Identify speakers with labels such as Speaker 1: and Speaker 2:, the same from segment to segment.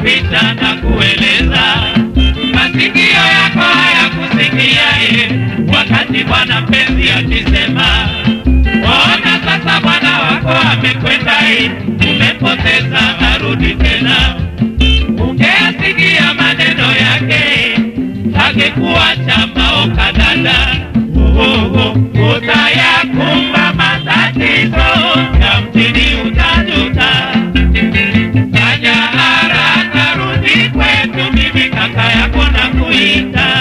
Speaker 1: kupita na kueleza, masikio yako hayakusikia ye, wakati bwana mpenzi akisema, ona sasa bwana wako amekwenda ye, umepoteza, arudi tena. Ungeyasikia maneno yake, angekuacha maoka dada, oh, oh, utayakumba matatizo ya mjini utajuta. Fanya haraka, rudi kwetu, mimi kaka yako na kuita.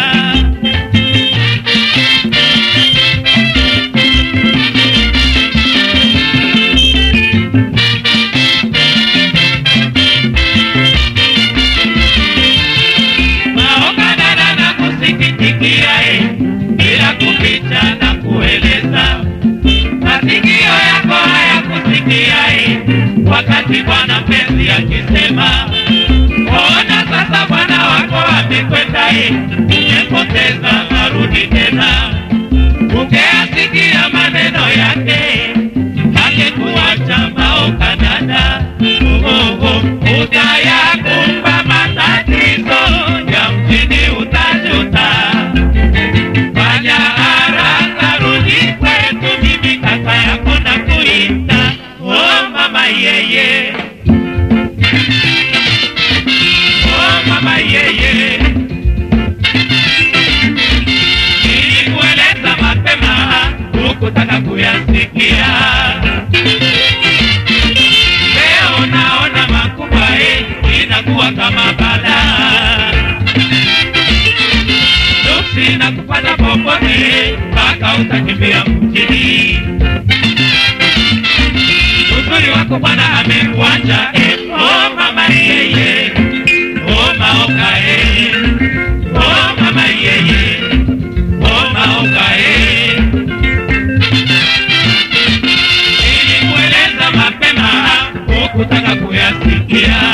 Speaker 1: Maoka dada na kusikitikia eh, bila kuficha na kueleza masikio yako hayakusikia eh, wakati bwana mpenzi akisema, ona sasa bwana wako amekwenda eh, umepoteza, arudi tena. Ungeyasikia maneno yake, angekuacha maoka dada, oh, oh, oh, utayakumba matatizo ya mjini utajuta. Fanya haraka, rudi kwetu, mimi kaka yako na kuita. Oh mama yeye, oh mama yeye, nilikueleza mapema, hukutaka kuyasikia. Leo naona makubwa eh, inakuwa kama balaa nuksi na kupata popote mpaka utakimbia mjini. Uzuri wako bwana amekuacha eh, oh mama yeye, oh maoka eh, oh mama yeye, oh maoka eh. Nilikueleza mapema hukutaka kuyasikia.